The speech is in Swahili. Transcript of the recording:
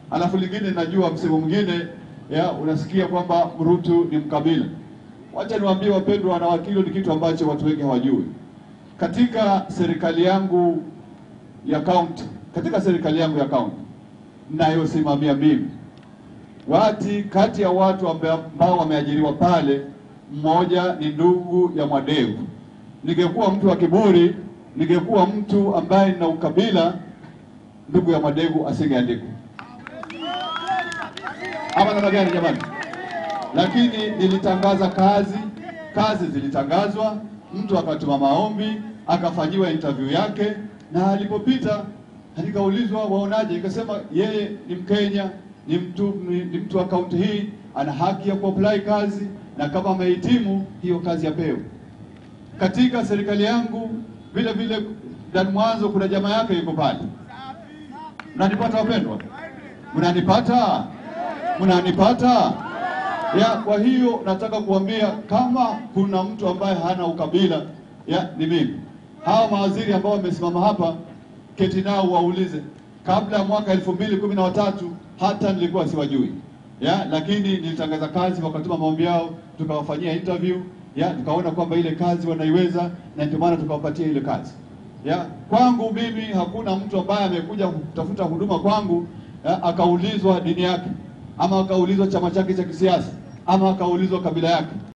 alafu lingine najua msemo mwingine ya unasikia kwamba Mrutu ni mkabila. Wacha niwaambie wapendwa wanawakili, ni kitu ambacho watu wengi hawajui. Katika serikali yangu ya kaunti, katika serikali yangu ya kaunti nayosimamia mimi, wati kati ya watu ambao wameajiriwa pale, mmoja ni ndugu ya Mwadevu. Ningekuwa mtu wa kiburi, ningekuwa mtu ambaye nina ukabila, ndugu ya Mwadevu asingeandikwa ama namna gani jamani? Lakini nilitangaza kazi, kazi zilitangazwa, mtu akatuma maombi, akafanyiwa interview yake, na alipopita nikaulizwa waonaje, nikasema yeye ni Mkenya, ni mtu ni, ni mtu wa kaunti hii, ana haki ya kuapply kazi, na kama amehitimu hiyo kazi apewe. Katika serikali yangu vile vile, ndani mwanzo kuna jamaa yake yuko pale. Mnanipata wapendwa? Mnanipata? Mnanipata? Ya, kwa hiyo nataka kuambia kama kuna mtu ambaye hana ukabila ya ni mimi. Hawa mawaziri ambao wamesimama hapa, keti nao waulize, kabla ya mwaka elfu mbili kumi na watatu hata nilikuwa siwajui ya, lakini nilitangaza kazi, wakatuma maombi yao, tukawafanyia interview ya, tukaona kwamba ile kazi wanaiweza, na ndio maana tukawapatia ile kazi ya. Kwangu mimi hakuna mtu ambaye amekuja kutafuta huduma kwangu ya, akaulizwa dini yake ama akaulizwa chama chake cha kisiasa ama akaulizwa kabila yake.